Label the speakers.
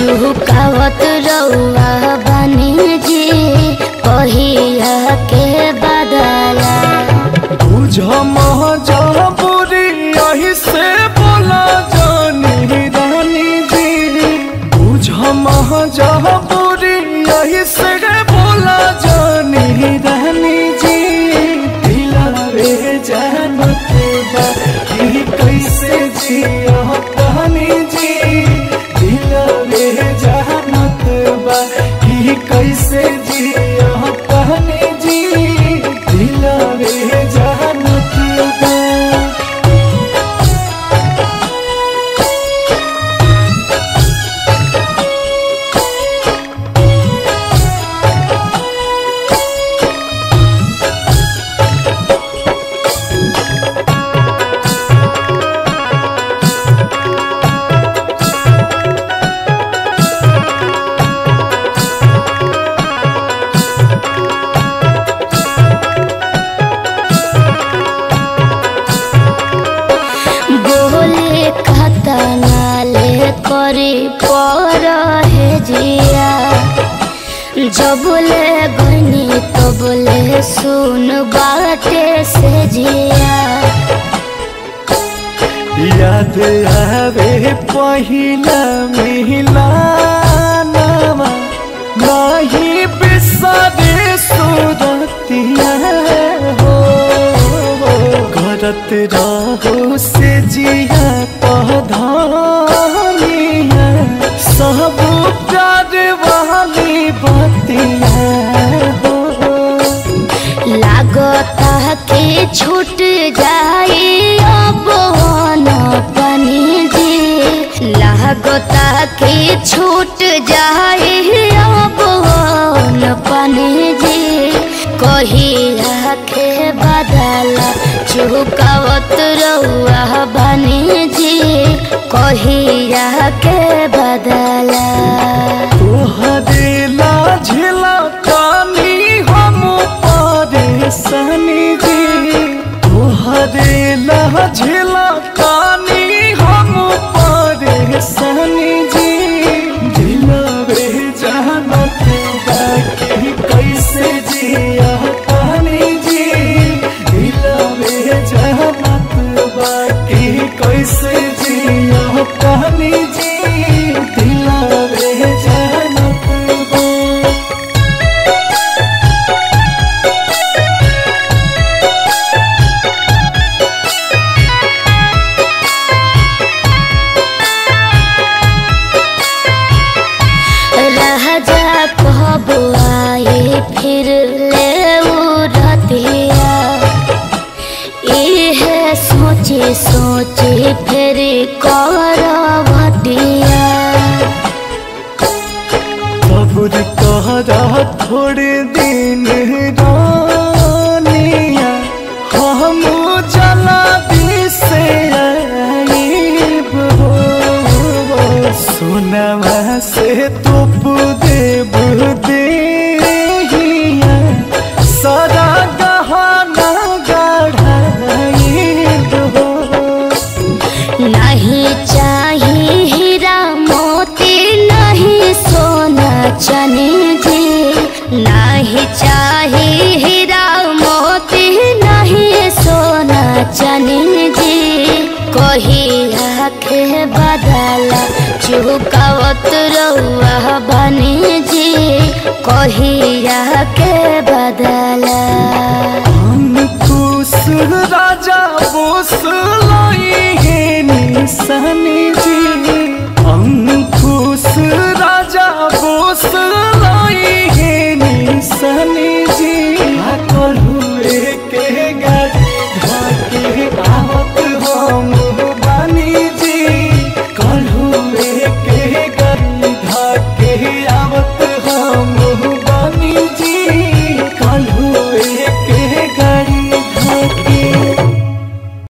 Speaker 1: चुकावत रउआ बनी जी कहिया के बदला
Speaker 2: बुझ महजबूरी यही से बोला जानी रानी जी बुझ महजबूरी यही से बोला जानी रानी जी दिलावे जानत बा कि कैसे जिया कहानी जी दिलावे जानत बा कि कैसे जिया कहानी जी दिलावे जानत बा
Speaker 1: बोले खतनाले करे पर है जिया जब ले गनी तो बोले सुन बाटे से जिया
Speaker 2: याद आवे पहिला मिलानमा नाही बिसरे सुरतिया हो करत रहो से जिया पधानिया सब प्यार वाली बतिया हो
Speaker 1: लागता के छूट जाई अब न पनी जी लागता के छूट जाई अब न पनी जी कहिया के बदला चुकावत रउआ बनी जी कहिया के बदला
Speaker 2: तोहरे लाझला कानी हम परेशानी जी तोहरे लाझला कानी हम परेशानी जी दिलवे जानत बाकी कैसे जिया कहानी जी दिलवे जानत बाकी कैसे जिया कहानी जी दिलवे जानत बा
Speaker 1: राजा कब आए फिर ले रतिया इहे सोचे सोचे फिर करवटिया
Speaker 2: सब्र कहरा थोड़े दिन रानिया हम जला से आईब हो सुनवा से तुप देव देहिया सारा गहना गढ़ाईब हो
Speaker 1: नहीं चाहिए हीरा मोती नहीं सोना चने जी नहीं चाहिए हीरा मोती नहीं सोना चने जी कहिया के बदला चुकावत रउआ बनी जी कहिया के बदला
Speaker 2: अंकुश राजा बोस लाई है निशानी जी अंकुश राजा बोस लाई है निशानी जी करू के गाड़ी